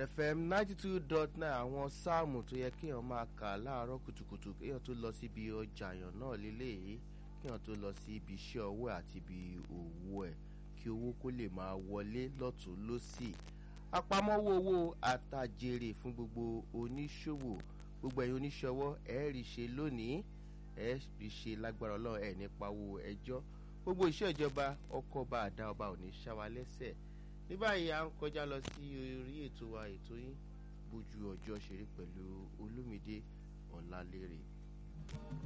fm ninety two dot nine àwọn sáàmù tó yẹ kéèyàn máa kà láàárọ̀ kùtùkùtù kéèyàn tó lọ síbi ọjà àyàn náà lélẹ́yìí kéèyàn tó lọ sí ibi iṣẹ́ ọwọ́ àti ibi òwò ẹ̀ kí owó kó lè máa wọlé lọ́tún lọ́sì àpamọ́wọ́ owó àtàjèrè fún gbogbo oníṣòwò gbogbo ẹ̀yin oníṣòwò ẹ̀ rí ṣe lónìí ẹ̀ rí ṣe lágbára ọlọ́run ẹ̀ nípa owó ẹjọ́ gbogbo iṣẹ́ ìjọba ọkọ̀ ọba àdá ọba ò ní ṣáwa lẹ́sẹ̀ ní báyìí à ń kọjá lọ sí orí ètò wa ètò yín bójú ọjọ́ ṣeré pẹ̀lú olúmídé ọ̀làlérè.